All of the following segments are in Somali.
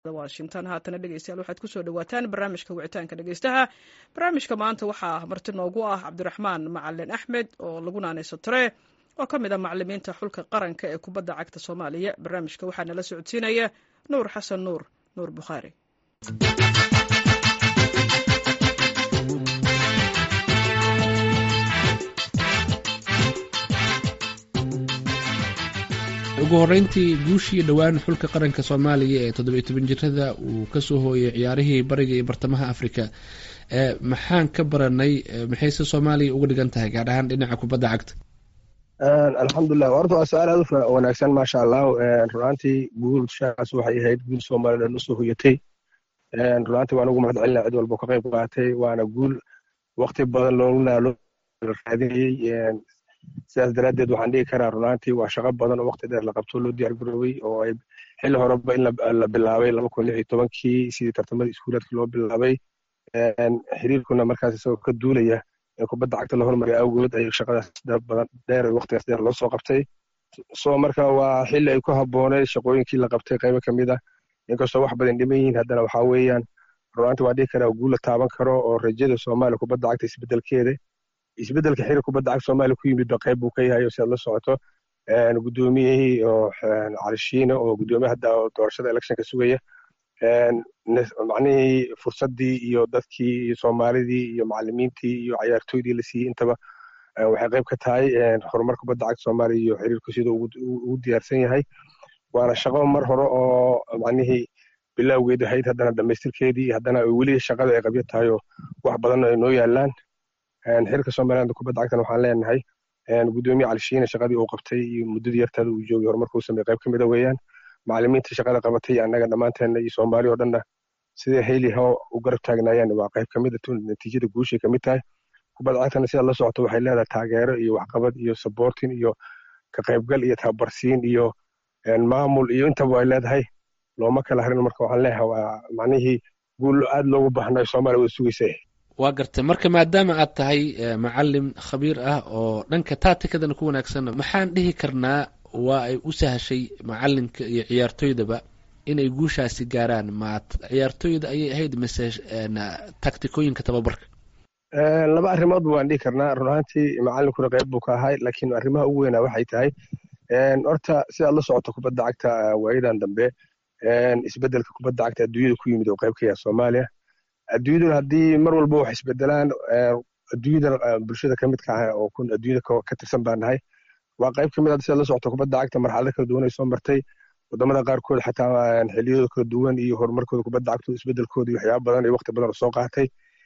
washington haatana dhegeystayaal waxaad kusoo dhawaataan barnaamijka wicitaanka dhegeystaha barnaamijka maanta waxaa marti noogu ah cabdiraxmaan macalin axmed oo lagu naanayso tare oo ka mid ah macalimiinta xulka qaranka ee kubadda cagta soomaaliya barnaamijka waxaa nala socodsiinaya nuur xasan nuur nuur bukhaari ugu horreyntii guushii dhowaan xulka qaranka soomaaliya ee toddobiyo toban jirada uu kasoo hooyay ciyaarihii bariga iyo bartamaha africa maxaan ka baranay maxayse soomaaliya uga dhigan tahay gaar ahaan dhinaca kubadda cagta alxamdulilah horta waa su-aal aad u wanaagsan maasha allah runaantii guulshaas waxay ahayd guul soomaliya dhan usoo hoyatay runaantii waan ugu mahad celina cid walba ka qayb qaatay waana guul wakti badan loola raadinayey sidaas daraaddeed waxaan dhigi karaa runaantii waa shaqo badan oo wakti dheer la qabto loo diyaar garoobay oo ay xilli horeba in la bilaabay laba kun lix iyo tobankii sidii tartamadii iskuulaadka loo bilaabay xiriirkuna markaas isagoo ka duulaya in kubadda cagta la hormariya awgood ay shaqadaas badan dheer waktigaas dheer loo soo qabtay so marka waa xilli ay ku habboonay shaqooyinkii la qabtay qaybo ka mid ah inkastoo wax badan dhiman yihiin haddana waxaa weeyaan runaantii waan dhigi karaa guul la taaban karo oo rajada soomaaliya kubadda cagta isbedelkeeda isbedelka xiriir kubadda cagta soomaaliya ku yimid ba qayb buu ka yahay oo si aad la socoto guddoomiyihii oo calishiina oo guddoomiye hadda doorashada electionka sugaya macnihii fursaddii iyo dadkii iyo soomaalidii iyo macalimiintii iyo cayaartooydii la siiyey intaba waxay qayb ka tahay horumar kubadda cagta soomaaliya iyo xiriirku siduu ugu diyaarsan yahay waana shaqo mar hore oo macnihii bilowgeed ahayd haddana dhamaystirkeedii haddana weli shaqada ay qabyo tahay oo wax badan ay noo yaalaan xirka somaliland kubadda cagtan waxaan leenahay guddoomiye calishiina shaqadii uu qabtay iyo muddadii yartaada uu joogay horumarkuu sameeyey qayb ka mida weeyaan macalimiinta shaqada qabatay annaga dhammaanteena iyo soomaali oo dhanna sidai hayli how u garab taagnaayeen waa qayb kamid a natiijada guushay kamid tahay kubadda cagtana sidaad la socoto waxay leedahay taageero iyo waxqabad iyo saboortin iyo ka qaybgal iyo tababarsiin iyo maamul iyo intaba ay leedahay looma kala harin marka waxaan leeyahay waa macnihii guul aad loogu baahnayo soomaaliya wada sugaysa waa gartay marka maadaama aad tahay macalim khabiir ah oo dhanka taatikadana ku wanaagsan maxaan dhihi karnaa waa ay u sahashay macalinka iyo ciyaartoydaba inay guushaasi gaaraan ma ciyaartooyda ayay ahayd mise taktikooyinka tababarka laba arrimoodba waan dhihi karnaa run ahaantii macalinkuna qayb buu ka ahay laakiin arrimaha ugu weynaa waxay tahay horta sidaad la socoto kubadda cagta waayadan dambe isbedelka kubadda cagta adduunyada ku yimid oo qayb ka yaha soomaaliya adduunyaduna haddii mar walba wax isbedelaan adduunyada bulshada ka midka ah oo adduunyada ka tirsan baa nahay waa qayb ka mid ah sida la socota kubadda cagta marxalado kala duwan ay soo martay wadamada qaarkood xataa xiliyadooda kala duwan iyo horumarkooda kubadda cagtooda isbedelkooda iyo waxyaaba badan iyo waqti badan oo soo qaatay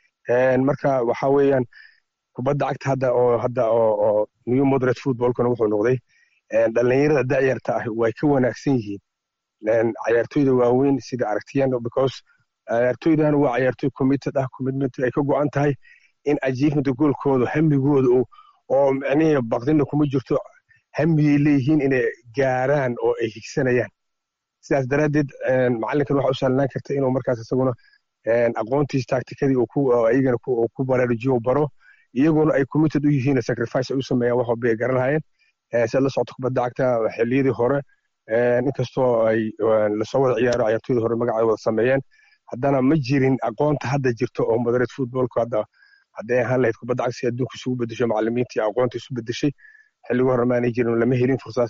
marka waxa weeyaan kubadda cagta hadda oo hadda oo new moderate footballkuna wuxuu noqday dhalinyarada da'yarta ah way ka wanaagsan yihiin cayaartooyda waaweyn sida aragtiyan because ciyaartooydan waa ciyaartooy committed ah commitment ay ka go'an tahay in achievementa goolkooda hamigooda oo micnihii baqdina kuma jirto hamigay leeyihiin inay gaaraan oo ay higsanayaan sidaas daraaddeed macalinkan waxa u sahlanaan karta inuu markaas isaguna aqoontiis taktikadii iyagana ku baraarujiyo baro iyaguna ay committed u yihiin sacrifice ay u sameeyaan wax walba ay garan lahayeen sidaad la socota kubadda cagta xilliyadii hore inkastoo ay lasoo wada ciyaaro ciyaartooyda hore magacay wada sameeyeen haddana ma jirin aqoonta hadda jirto oo moderate footballku hadda hadday ahaan lahayd kubadda cagta si adduunka isugu bedesho macalimiintii aqoonta isu bedeshay xilligu hore maanay jirin lama helin fursadaas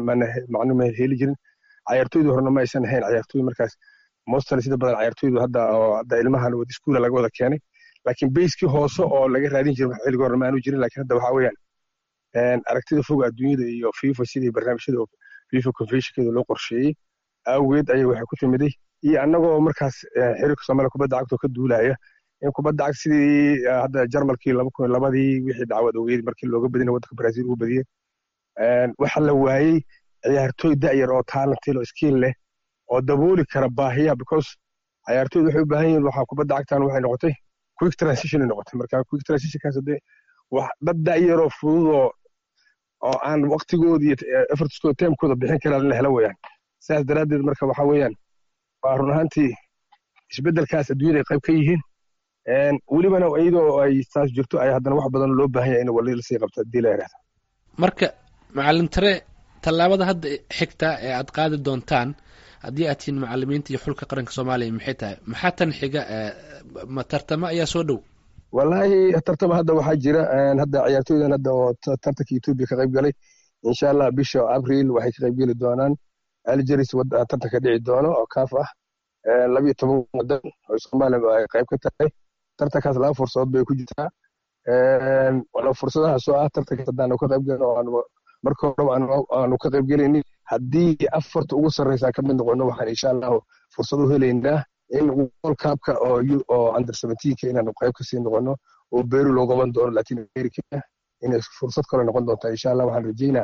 macno ma heli jirin cayaartooyda horena ma aysan ahayn cayaartooy markaas mostly sida badan cayaartooydu hadda oo hadda ilmahan wada iskuula laga wada keenay laakiin bayskii hoose oo laga raadin jirin xilligu hore maanu jirin laakiin hadda waxaa weeyaan aragtida foga adduunyada iyo fifa sidii barnaamijyada fifa conventionkeeda loo qorsheeyey awgeed ayay waxay ku timiday iyo annagoo markaas xiriirka soomaaliya kubadda cagta oo ka duulaya in kubadda cagta sidii hadda jarmalkii laba kun labadii wixii dacwad ogeyd markii looga badinay waddanka brazil ugu badiyey waxa la waayey ciyaartooy da'yar oo talentil oo skill leh oo dabooli kara baahiya because ciyaartooydu waxay u baahan yihiin waxaa kubadda cagtan waxay noqotay quick transition noqotay marka quick transitionkaas hadee wax dad da'yaroo fududoo oo aan waqtigooda iyo effortskooda timekooda bixin karaan la helo weeyaan sidaas daraaddeed marka waxa weeyaan waa run ahaantii isbeddelkaas adduunyada ay qayb ka yihiin welibana iyadoo ay saas jirto ay haddana wax badan loo baahan yahay in wali lasii qabto haddii la yidhahdo marka macalin tare tallaabada hadda xigta ee aad qaadi doontaan haddii aad tihiin macalimiinta iyo xulka qaranka soomaaliya maxay tahay maxaa tan xiga ma tartamo ayaa soo dhow wallaahi tartama hadda waxaa jira hadda ciyaartooydan hadda oo tartanka etoobiya ka qayb galay insha allah bisha abril waxay ka qayb geli doonaan algeris tartanka dhici doono oo kaaf ah labiyo toban wadan oo soomaaliya ay qayb ka tahay tartankaas laba fursadood bay ku jirtaa fursadahaas oo ah tartankaas haddaanu ka qayb gelin oo aanu marka horeba aanu ka qayb gelaynin haddii afarta ugu sarreysa ka mid noqono waxaan insha allahu fursad u helaynaa in world cupka oo oo under seventeenka inaanu qayb kasii noqono oo beru loo qaban doono latin america inay fursad kale noqon doonta insha allah waxaan rajeynaa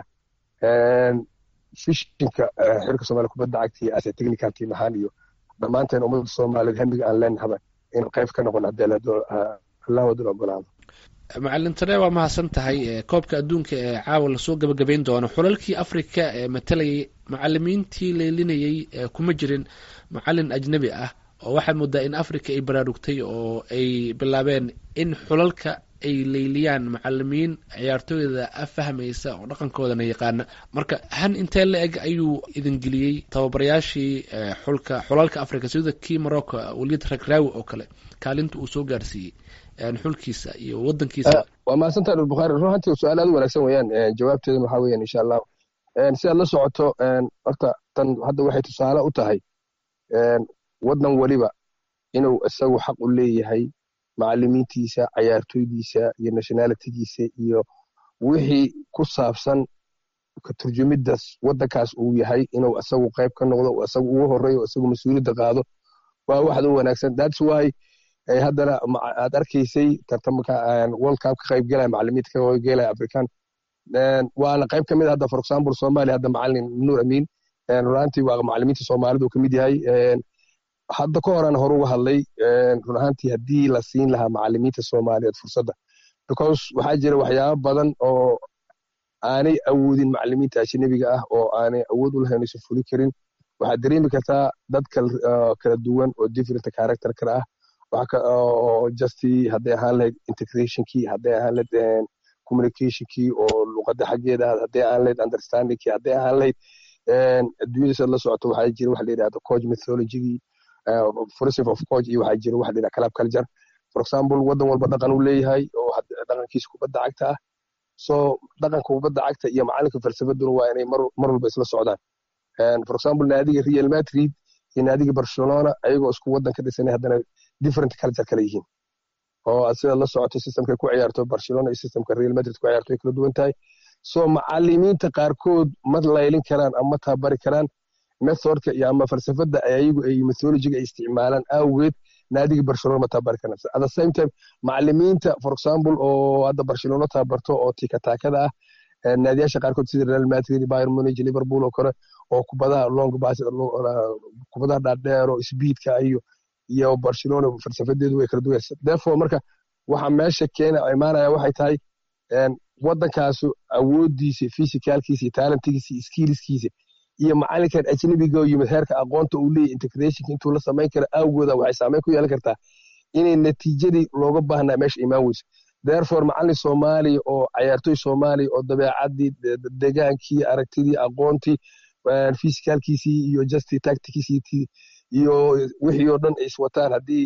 fishinka xirka soomaaliya kubadda cagta iyo ase technical team ahaan iyo dhammaanteen ummadda soomaaliyeed hamiga aan leenahaba in qayb ka noqon haddii allah wadul ogolaado macalin tare waa mahadsan tahay koobka adduunka ee caawa lasoo gabagabayn doono xulalkii africa ee matalayay macalimiintii leelinayay kuma jirin macalin ajnebi ah oo waxaad moodaa in africa ay baraarugtay oo ay bilaabeen in xulalka ay leyliyaan macalimiin ciyaartooyda fahmaysa oo dhaqankoodana yaqaana marka han intee la eg ayuu idin geliyey tababarayaashii xulka xulalka africa sida kii morocco weliyad ragraawi oo kale kaalinta uu soo gaarsiiyey xulkiisa iyo wadankiisa waa mahadsantaha dhulbukhaari runtii su-aal aad u wanaagsan weeyaan jawaabteedana waxaa weeyaan insha allah si aad la socoto horta tan hadda waxay tusaale u tahay waddan weliba inuu isagu xaq u leeyahay macalimiintiisa cayaartooydiisa iyo nationalitigiisa iyo wixii ku saabsan ka turjumiddas waddankaas uu yahay inuu isagu qayb ka noqdo isagu ugu horeeyo isagu mas-uuliyadda qaado waa waxd u wanaagsan thats why haddana aad arkaysay tartamka world cup ka qayb gelaya macalimiinta ka qayb gelaya african waana qayb ka mid hadda for example somalia hadda macalin nuur amin runaantii waa macalimiinta soomaalidu ka mid yahay hadda ka horaan hore uga hadlay run ahaantii haddii la siin lahaa macalimiinta soomaaliyeed fursadda because waxaa jira waxyaaba badan oo aanay awoodin macalimiinta ajnabiga ah oo aanay awood u lahayn aysan fuli karin waxaad dareemi kartaa dad kala duwan oo different character kale ah oo justy hadday ahaan lahayd integrationkii hadday ahaan lahayd communicationkii oo luqadda xaggeeda ah hadday ahaan lahayd understandingkii hadday ahaan lahayd adduunyada sad la socoto waxaa jira waxa la yidhahda coach methodologygii philosophy of coach iyo waxaa jira waxa la yidhahda club culture for example waddan walba dhaqan uu leeyahay oo dhaqankiisa kubadda cagta ah so dhaqanka kubadda cagta iyo macalinka falsafaduna waa inay mar walba isla socdaan for example naadiga real madrid iyo naadiga barcelona ayagoo isku waddan ka dhisanay haddana different culture kala yihiin oo sida la socoto systemka ku ciyaarto barcelona iyo systemka real madrid ku ciyaarto ay kala duwan tahay so macalimiinta qaarkood ma laylin karaan ama tabari karaan methodka iyo ama falsafadda ayagu ay methodologiga ay isticmaalaan awgeed naadiga barcelona ma tabari karaan at the same time macalimiinta for example oo hadda barcelona tabarto oo tikataakada ah naadiyaasha qaarkood sida real madrid bayern munich liverpool oo kale oo kubadaha long bas kubadaha dhaadheer oo speedka iyo iyo barcelona falsafadeedu way kala duwan therefore marka waxa meesha keena imaanaya waxay tahay waddankaasu awooddiisa physicalkiisa iyo talentigiisa iyo skillskiisa iyo macalinkan ajnabiga oo yimid heerka aqoonta uu leeyahy integrationka intuu la samayn kara awgooda waxay saameyn ku yeelan kartaa inay natiijadii looga baahnaa meesha imaan weyso therefore macalin soomaaliya oo cayaartoy soomaaliya oo dabeecadii degaankii aragtidii aqoontii physicalkiisii iyo justi tactickiisii iyo wixii oo dhan ay iswataan haddii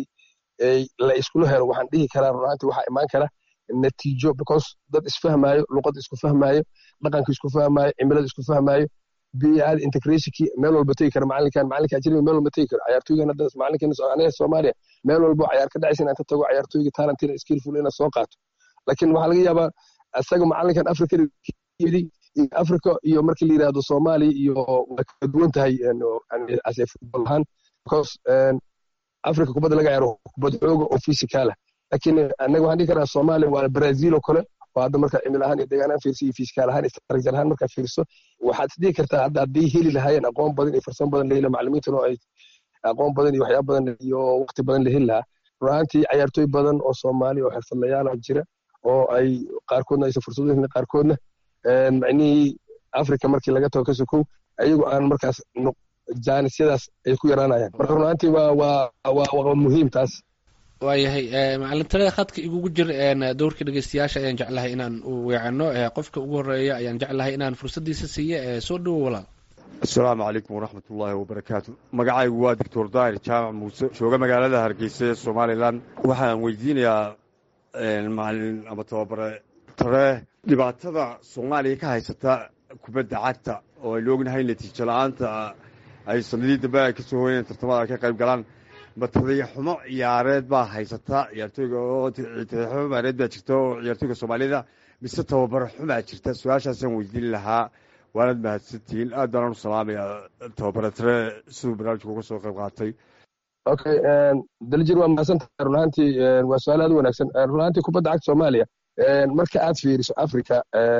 la iskula helo waxaan dhihi karaa runaantii waxaa imaan kara natiijo because dad isfahmaayo luqad isku fahmaayo dhaqanka isku fahmaayo cimilada isku fahmaayo biyaad integrationkii meel walba tegi kara macalinkan macalinka ajnabiga meel walba tegi kara cayaartooygan hadda macalinkan aniga soomaaliya meel walba cayaar ka dhacaysa inaan ka tago cayaartooyga talentina skillful inaan soo qaato laakiin waxaa laga yaabaa isaga macalinkan africa yidi africa iyo markii la yidhahdo soomaaliya iyo waa kala duwan tahay ase football ahaan because africa kubadda laga ciyaaro kubad xooga oo physicala laakiin anaga waxaan dhihi karaa soomaaliya waa brazil oo kale oo hadda markaa cimil ahaan iyo degaan ahaan fiirso iyo fiiskaal ahaan istarajar ahaan markaa fiirso waxaad isdhihi kartaa hadda hadday heli lahaayeen aqoon badan iyo farsamo badan laheli macalimiintan oo ay aqoon badan iyo waxyaaba badan iyo waqti badan la heli lahaa runaantii cayaartooy badan oo soomaali oo xirfadlayaala jira oo ay qaarkoodna aysan fursad u helin qaarkoodna macnihii africa markii laga tago ka sokow ayagu aan markaas jaanisyadaas ay ku yaraanayaan marka runaantii waa waa waa muhiim taas waayahay macalintalada khadka igugu jir dowrka dhegeystayaasha ayaan jeclahay inaan u weecano qofka ugu horeeya ayaan jeclahay inaan fursadiisa siiya soo dhowo walaal asalaamu calaykum waraxmat ullaahi wabarakaatu magacaygu waa doctor daahir jaamac muuse jooga magaalada hargeysa ee somalilan waxaan weydiinayaa macalin ama tababare tare dhibaatada soomaaliya ka haysata kubadda cagta oo aynu ognahay natiijo la-aanta ay sanadii dambe ay kasoo hoyneen tartamada ay ka qayb galaan ma tadayaxumo ciyaareed baa haysata ciyaartooyga oo tadayaxumo ciyaareed baa jirta oo ciyaartooyga soomaalida mise tababaro xumaa jirta su-aashaasaan weydiin lahaa waanad mahadsantihiin aad baanaan u salaamaya tababare tare siduu barnaamijka uga soo qayb qaatay okay daljir waa mahadsantahay run ahaantii waa su-aal aad u wanaagsan run ahaantii kubadda cagta soomaaliya marka aad fiiriso africa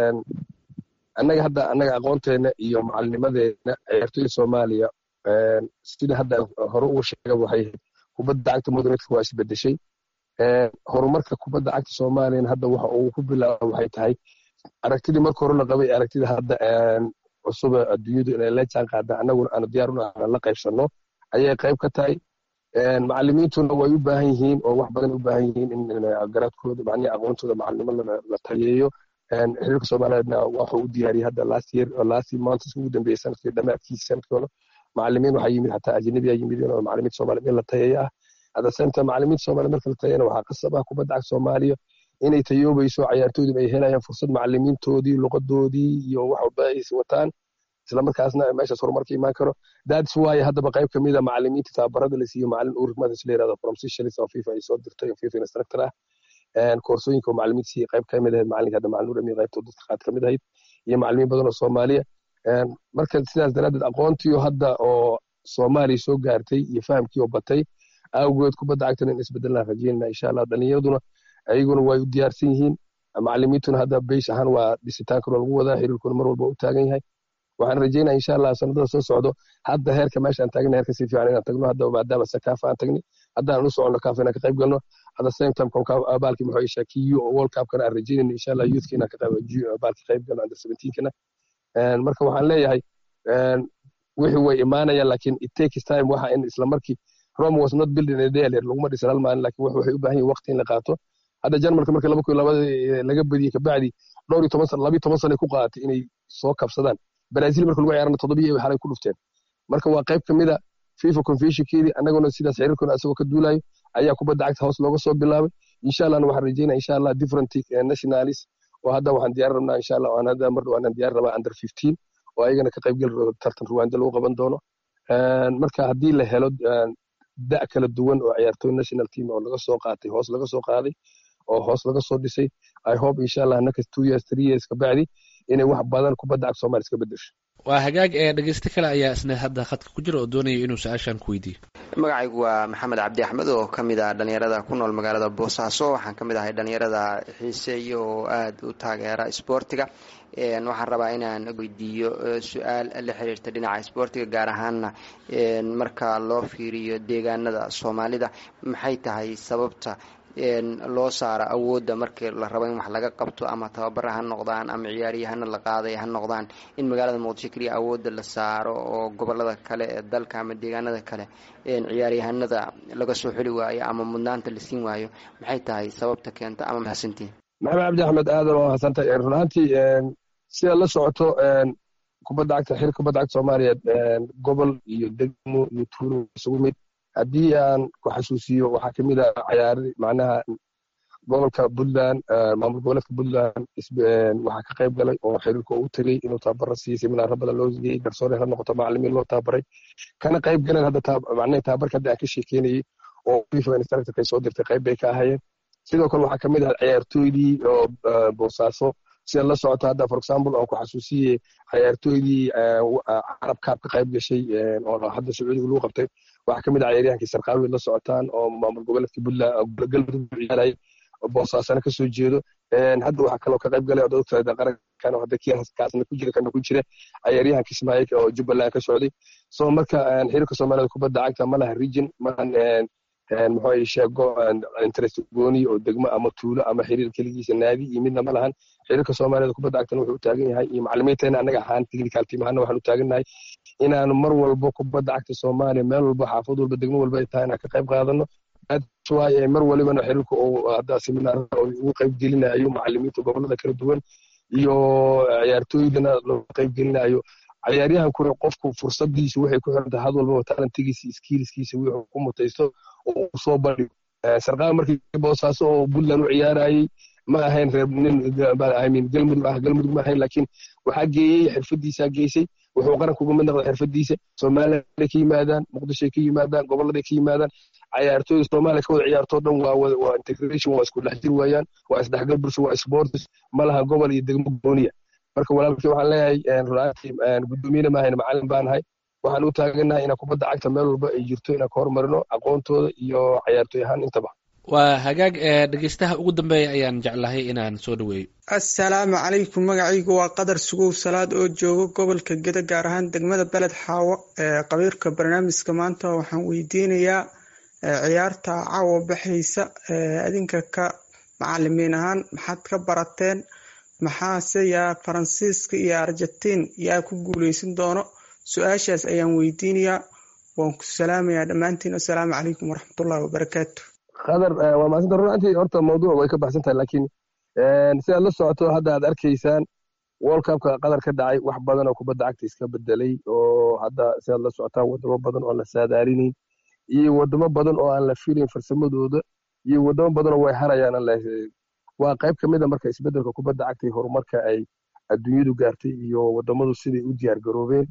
annaga hadda annaga aqoonteena iyo macalinimadeena ciyaartooyda soomaaliya sida hadda hore ugu sheega waxay kubadda cagta modernetka waa isbedeshay horumarka kubadda cagta soomaaliyana hadda waxa uu ku bilaaba waxay tahay aragtidii marka hore la qabay aragtida hadda cusube adduunyadu inay la jaan qaadaan annaguna aanu diyaar u nahay la qaybsanno ayay qayb ka tahay macalimiintuna way u baahan yihiin oo wax badan u baahan yihiin in garaadkooda macnihi aqoontooda macalinimo la taliyeeyo xiriirka soomaaliyeedna waxuu u diyaariyey hadda last year last months ugu dambeeyey sanadkii dhammaadkiisa sanadkooda macalimiin waxaa yimid xataa ajnabiyaa yimid oo macalimiinta soomaaliyeed in la tayeeyo ah hadda senta macalimiinta soomaaliyeed marka la tayana waxaa qasab ah kubadda cagta soomaaliya inay tayoobayso cayaartooyduna ay helayaan fursad macalimiintoodii luqadoodii iyo wax walba ay wataan islamarkaasna meeshaas horumarka imaan karo that's why haddaba qayb ka mid a macalimiinta tababarada la siiyo macalin urik madas la yirahdo from seychelles oo fifa ay soo dirtay oo fifa instructor ah koorsooyinka oo macalimiinta siiya qayb ka mid ahayd macalinka hadda macalin urami qaybta dadka qaad ka mid ahayd iyo macalimiin badan oo soomaaliya marka sidaas daraaddeed aqoontii hadda oo soomaaliya soo gaartay iyo fahamkii oo batay awgeed kubadda cagtana in isbedelaan rajeynana insha allah dhalinyaraduna ayaguna way u diyaarsan yihiin macalimiintuna hadda beysh ahaan waa dhisitaankuna lagu wadaa xiriirkuna mar walba u taagan yahay waxaan rajeynaya insha allah sanadada soo socdo hadda heerka meesha aan taagna heerka si fiican inaan tagno hadda maadaama sakaafa aan tagni haddaan u soconno kaafa inaan ka qayb galno hadda same time baalkii muxuu ishaa kiyo oo world cupkana aan rajeynayno insha allah youthka inaan ka qayb baalki qayb galno under seventeenkana marka waxaan leeyahay wixii way imaanayaan lakin it takes time waxa in isla markii rome was not building a day laguma dhisan hal maalin lakin waxay u baahan yihin waqti in la qaato hadda jarmalka markii laba kun labada laga badiyey kabacdi dhowr iyo toban sana labiyo toban sana ku qaadatay inay soo kabsadaan brazil marka lagu ciyaarana toddobiyo xalay ku dhufteen marka waa qayb ka mida fifa conventionkeedii annaguna sidaas xiriirkuna asagoo ka duulayo ayaa kubadda cagta hoos looga soo bilaabay insha allahna waxaan rajeynaya insha allah different nationalis oo hadda waxaan diyaar rabnaa insha allah aan hadda mar dhawaan diyaar rabaa under fifteen oo ayagana ka qayb geli rabo tartan ruwaanda lagu qaban doono marka haddii la helo da' kala duwan oo ciyaartooy national team oo laga soo qaatay hoos laga soo qaaday oo hoos laga soo dhisay i hope insha allah next two years three years kabacdi inay wax badan kubadda cagta soomaaliya iska bedesho waa hagaag ee dhegeysto kale ayaa isna hadda khadka ku jira oo doonaya inuu su-aashan ku weydiiyo magacaygu waa maxamed cabdi axmed oo ka mid ah dhalinyarada ku nool magaalada boosaaso waxaan ka mid ahay dhalinyarada xiiseeya oo aada u taageera isboortiga waxaan rabaa inaan weydiiyo su-aal la xiriirta dhinaca isboortiga gaar ahaanna marka loo fiiriyo deegaanada soomaalida maxay tahay sababta loo saaro awoodda markii la rabo in wax laga qabto ama tababara ha noqdaan ama ciyaaryahana la qaaday ha noqdaan in magaalada muqdisho keliya awoodda la saaro oo gobolada kale ee dalka ama deegaanada kale ciyaaryahanada laga soo xuli waayo ama mudnaanta la siin waayo maxay tahay sababta keenta ama mahadsantiin maxamed cabdi axmed aadan waa mahadsantahay run ahaantii sidaad la socoto kubadda cagta xir kubadda cagta soomaaliyeed gobol iyo degmo iyo tuulo isugu mid haddii aan ku xasuusiyo waxaa kamid a cayaari macnaha gobolka puntland maamul goboleedka puntland waxaa ka qayb galay oo xiriirka u tegey inuu tababaro siiyey seminaaro badan loo geeyey garsoore ha noqoto macalimiin loo tababaray kana qayb galeen hadda macnaha tababarka hadda aan ka sheekeynayey oo fifa instructorkay soo dirtay qayb bay ka ahayeen sidoo kale waxaa kamid ah ciyaartooydii oo boosaaso sida la socota hadda for example aan ku xasuusiyey ciyaartooydii carab kaab ka qayb gashay oo hadda sacuudiga lagu qabtay waxaa kamid ah ciyaaryahankii sarqaawi la socotaan oo maamul goboleedka puntland galmudug ciyaarayay boosaasana kasoo jeedo hadda waxaa kaloo ka qayb galay odogtada qarankan hadda kaasna ku jira kana ku jira ciyaaryahanka ismaaciil oo jubbaland ka socday so marka xiriirka soomaalida kubadda cagta ma laha region malahan muxuu sheego interest gooni oo degmo ama tuulo ama xiriir keligiisa naadi iyo midna ma lahan xiriirka soomaalida kubadda cagtana wuxuu u taagan yahay iyo macalimiinteena annaga ahaan technical team ahaana waxaan u taagannahay inaanu mar walbo kubadda cagta soomaaliya meel walba xaafad walba degmo walba ay tahay inaan ka qayb qaadano waaye mar walibana xiriirka uu hadda seminaarada ugu qayb gelinayo macalimiinta gobolada kala duwan iyo ciyaartooydana loo qayb gelinayo cayaaryahankuna qofku fursadiisa waxay ku xiran tahay had walbaba talentigiisa iskiiliskiisa wuxuu ku mutaysto oo uu soo bandhigo sarqaan markii boosaaso oo puntland u ciyaarayay ma ahayn reer nin imin galmudug ah galmudug ma ahayn laakiin waxaa geeyey xirfadiisaa geysay wuxuu qaranka uga mid noqday xirfadiisa somalilanday ka yimaadaan muqdishoay ka yimaadaan goboladay ka yimaadaan cayaartooyda soomaaliya ka wada ciyaartoo dhan waa waa integration waa isku dhex jir weeyaan waa isdhexgal bulsho waa sports ma laha gobol iyo degmo gooniya marka walaalkii waxaan leeyahay runaatii guddoomiyena maahayn macalin baanahay waxaan u taaganahay inaan kubadda cagta meel walba ay jirto inaan ka hormarino aqoontooda iyo cayaartooy ahaan intaba waa hagaag dhegeystaha ugu dambeeya ayaan jeclahay inaan soo dhaweeyo assalaamu calaykum magacaygu waa qadar sugow salaad oo jooga gobolka geda gaar ahaan degmada beled xaawo ee qabiirka barnaamijka maanta waxaan weydiinayaa ciyaarta caawa baxaysa adinka ka macalimiin ahaan maxaad ka barateen maxaase yaa faransiiska iyo argentiin yaa ku guuleysan doono su-aashaas ayaan weydiinayaa waan ku salaamayaa dhammaantiin assalaamu calaykum waraxmatullahi wabarakaatu qadar waa maasanta runantii horta mawduuc way ka baxsan tahay laakiin si aad la socoto hadda aad arkaysaan world cupka qadar ka dhacay wax badan oo kubadda cagta iska bedelay oo hadda si aad la socotaan wadamo badan oo aan la saadaarinayn iyo wadamo badan oo aan la filayn farsamadooda iyo wadamo badan oo way harayaan waa qayb ka mid a marka isbeddelka kubadda cagta iyo horumarka ay adduunyadu gaartay iyo wadamadu siday u diyaar garoobeen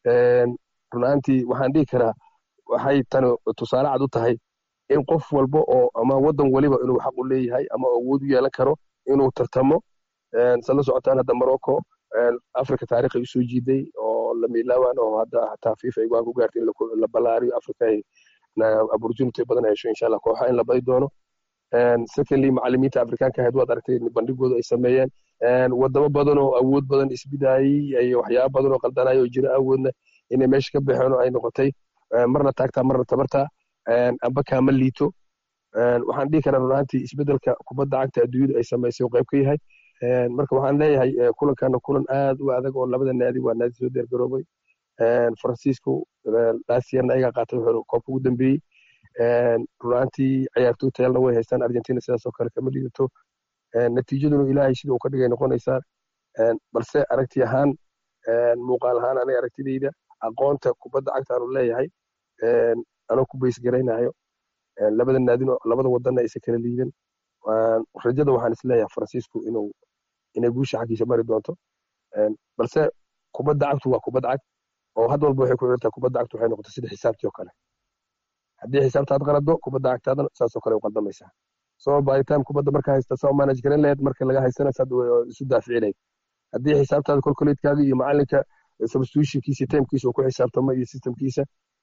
runaantii waxaan dhihi karaa waxay tani tusaale cad u tahay in qof walba oo ama waddan weliba inuu xaq u leeyahay ama awood u yeelan karo inuu tartamo sa la socotaan hadda morocco africa taariikhay usoo jiiday oo la miilaawan oo hadda hataa fifa ay waan ku gaartay in la balaariyo africa ay opportunity badan hesho insha allah kooxa in la badi doono secondly macalimiinta afrikaanka ahayd waad aragtay bandhigooda ay sameeyeen wadamo badan oo awood badan isbidaayey iyo waxyaaba badan oo qaldanaya oo jira awoodna inay meesha ka baxeen oo ay noqotay marna taagtaa marna tabartaa amba kaama liito waxaan dhihi karaa runaantii isbeddelka kubadda cagta adduunyadu ay samaysay oo qayb ka yahay marka waxaan leeyahay kulankana kulan aad u adag oo labada naadi waa naadi soo diyaargaroobay faransiisku laasiyarna ayagaa qaatay wuxuu koobka ugu dambeeyey runaantii ciyaartooy tayalna way haystaan argentina sidaasoo kale kama liidato natiijaduna ilaahay sida uu ka dhigay noqonaysaa balse aragti ahaan muuqaal ahaan aniga aragtidayda aqoonta kubadda cagta aanu leeyahay anoo ku baysgaraynayo labada naadino labada wadanna aysan kala liidan rajada waxaan isleeyahay faransiisku inuu inay guusha xaggiisa mari doonto balse kubadda cagtu waa kubad cag oo had walba waxay ku xirtaa kubadda cagtu waxay noqotay sida xisaabtii oo kale haddii xisaabtaad qalado kubadda cagtaadana saasoo kale u qaldamaysaa so by time kubadda marka haysta saa u manage garan lahayd marka laga haystana saad isu daafici lahayd haddii xisaabtaada kolkoleedkaaga iyo macalinka substitutionkiisa timekiisa uu ku xisaabtamo iyo systemkiisa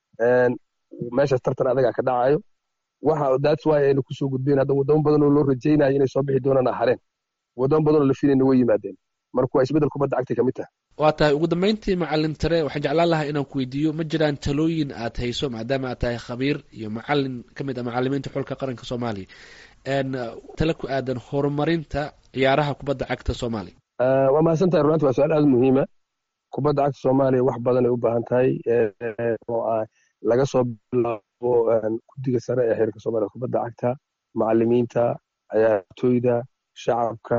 meeshaas tartan adagaa ka dhacayo waxa that's why ayna kusoo gudbeen hadda wadamo badan oo loo rajaynayo inay soo bixi doonaan hareen wadamo badan oo la filayna way yimaadeen marka waa isbeddel kubadda cagtay kamid tahay waa tahay ugu dambeyntii macalin tare waxaan jeclaan lahaa inaan ku weydiiyo ma jiraan talooyin aad hayso maadaama aad tahay khabiir iyo macalin ka mid ah macalimiinta xulka qaranka soomaaliya tale ku aadan horumarinta ciyaaraha kubadda cagta soomaaliya waa mahadsan tahay runanti waa su-aal aada muhiima kubadda cagta soomaaliya wax badan ay u baahan tahay oo ah laga soo bilaabo guddiga sare ee xiriirka soomaaliya kubadda cagta macalimiinta ciyaartooyda shacabka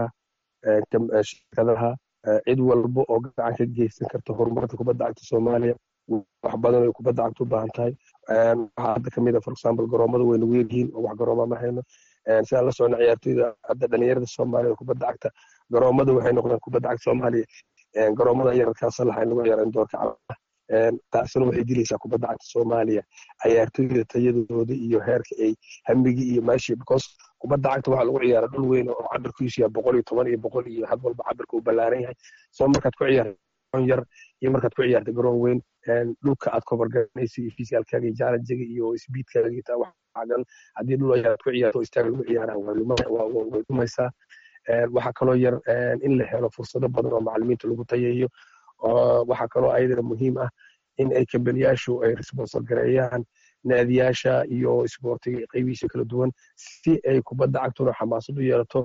shirkadaha cid walba oo gacan ka geysan karta horumarka kubadda cagta soomaaliya wax badan ay kubadda cagta u baahan tahay waxaa hadda kamid a for example garoomada way nagu yaryihiin oo wax garooma ma hayno si aan la socno ciyaartooyda hadda dhalinyarada soomaaliya kubadda cagta garoomada waxay noqdeen kubadda cagta soomaaliya garoomada yararkaa salaxa in lagu ciyaaro in doorka calaha taasina waxay dilaysaa kubadda cagta soomaaliya ciyaartooyda tayadooda iyo heerka ay hamigii iyo meeshii because kubadda cagta waxaa lagu ciyaara dhul weyn oo cabirkiisu yahay boqol iyo toban iyo boqol iyo had walba cabirka uu ballaaran yahay soo markaad ku ciyaarta yar iyo markaad ku ciyaarta garoon weyn dhulka aad kobarganaysa iyo fisicalkaaga iyo jalanjaga iyo speedkaaga iyo taa waxaagan haddii dhul ayaad ku ciyaarto istaag lagu ciyaaraan way dhumaysaa waxaa kaloo yar in la helo fursado badan oo macalimiinta lagu tayeeyo waxaa kaloo ayadana muhiim ah in ay kambaniyaashu ay responsor gareeyaan naadiyaasha iyo isboortiga qaybihiisa kala duwan si ay kubadda cagtuna xamaasad u yeelato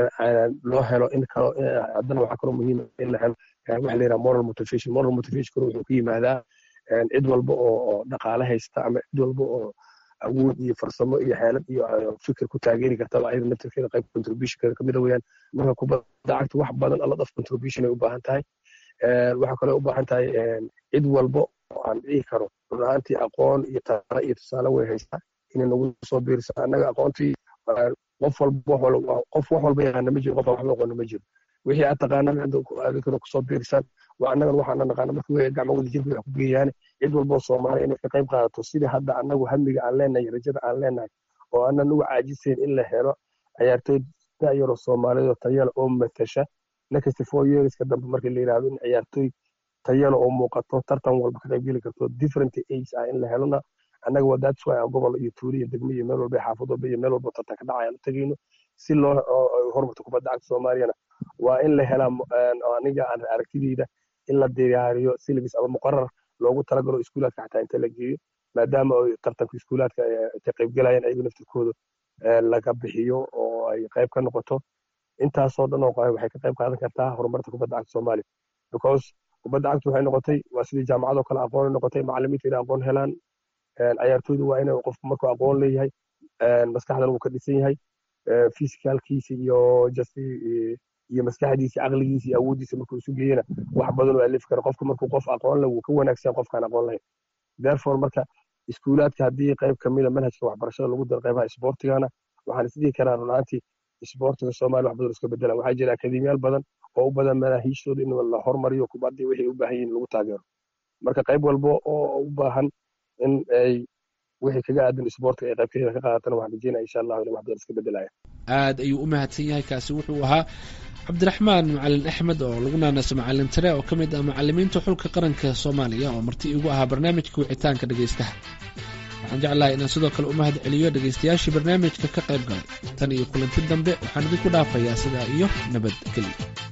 loo helo in kalo haddana waxaa kaloo muhiim in la helo waxa la yidhaha moral motivation moral motivation wuxuu ku yimaadaa cid walba oo dhaqaale haysta ama cid walba oo awood iyo farsamo iyo xeelad iyo fikir ku taageeri kartaba ayada naftirkeeda qayb contributionkeeda kamida weyaan marka kubadda cagta wax badan alla dhaf contribution ay u baahan tahay waxaa kaloo u baahan tahay cid walbo oo aan dhihi karo run ahaantii aqoon iyo tara iyo tusaale way haystaa inay nagu soo biirisa annaga aqoontii qof walba qof wax walba yaqaana ma jiro qof aan waxba aqoona ma jiro wixii aad taqaanaan adinkana kusoo biirisaan waa annagan waxaana naqaana marka wey gacmo wada jirka wax ku geeyaane cid walboo soomaaliya inay ka qayb qaadato sidii hadda annagu hamiga aan leenahay rajada aan leenahay oo aanan uga caajisayn in la helo ciyaartoy da'yaroo soomaaliyadoo tayala oo matasha next four yearska dambe markii la yidhahdo in ciyaartoy tayala oo muuqato tartan walba ka qaybgeli karto different age ah in la helona annaga waa that's why aan gobol iyo tuuri iyo degmo iyo meel walba xaafad walba iyo meel walba tartan ka dhacayaan u tegayno si loo horumarto kubadda cagta soomaaliyana waa in la helaa aniga aan aragtideyda in la diyaariyo syllabus ama muqarar loogu talagalo iskuulaadka xataa inta la geeyo maadaama tartanka iskuulaadka ka qaybgelayaan ayagu naftirkooda laga bixiyo oo ay qayb ka noqoto intaasoo dhan oo waxay ka qayb qaadan kartaa horumarta kubadda cagta soomaaliya because kubadda cagta waxay noqotay waa sidii jaamacadoo kale aqoon noqotay macallimiinta inay aqoon helaan ciyaartooydu waa inay qofku markuu aqoon leeyahay maskaxdan uu ka dhisan yahay physicalkiisa iyo just iyo maskaxdiisa caqligiisa iyo awooddiisa markuu isu geeyana wax badan oo alif kara qofku markuu qof aqoon leh wuu ka wanaagsan qofkaan aqoon lahayn therefore marka iskuulaadka haddii qayb kamida manhajka waxbarashada lagu daro qaybaha isboortigana waxaan isdhihi karaa runaantii isboortiga soomaaliya wax badan iska bedelaan waxaa jira akademiyaal badan oo u badan manaahiishtooda in la hormariyo kubaddii waxay u baahan yihin lagu taageero marka qayb walba oo u baahan in ay wixii kaga aadan isboortiga ay qaybkeeda ka qaadatana waxaan rajeynaya insha allahu inay wax badan iska bedelaya aad ayuu u mahadsan yahay kaasi wuxuu ahaa cabdiraxmaan macalin axmed oo lagu naanaso macalin tare oo ka mid ah macalimiinta xulka qaranka soomaaliya oo marti igu ahaa barnaamijka wicitaanka dhegaystaha waxaan jeclahay inaan sidoo kale u mahad celiyo dhegaystayaashii barnaamijka ka qayb galay tan iyo kulanti dambe waxaan idinku dhaafayaa sidaa iyo nabadgelyo